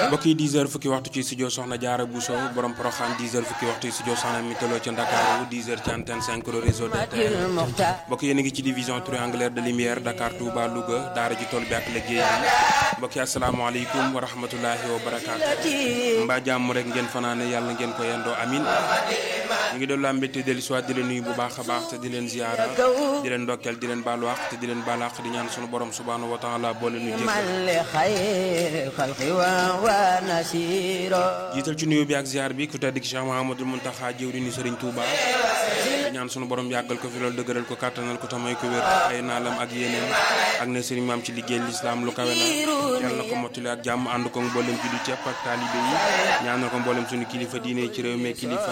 mbokk yi 10 heures fukki waxtu ci studio Soxna Jaara Bousso borom Poroxaan 10 heures fukki waxtu ci studio Soxna Mitalo ca Ndakaaru 10 heures ci antenne 5 le réseau de terre mbokk yéen a ngi ci division triangulaire de lumière Dakar Touba Louga daara ji tool bi ak liggéey bi mbokk yi asalaamaaleykum wa rahmatulahi wa barakaatu mbaa jàmm rek ngeen fanaane yàlla ngeen ko yendoo amin ñu ngi doon la mbégte dellu soit di leen nuyu bu baax a baax te di leen ziyaara di leen ndokkeel di leen baalu àq te di leen baal àq di ñaan sunu borom subhaanahu wa taala boole nu jiital ci nuyu bi ak ziar bi ku tedd ki Cheikh Mouhamadul Mountakha jëwriñu Sëriñ Touba di ñaan sunu borom yàggal ko fi loolu dëgëral ko kàttanal ko tamay ko wér ay naalam ak yeneen ak ne sëriñ maam ci liggéey lislaam lu kawe la yàlla na ko mottali ak jàmm ànd ko mboolem jullit yëpp ak taalibe yi ñaanal ko mboolem sunu kilifa diine ci réew mi kilifa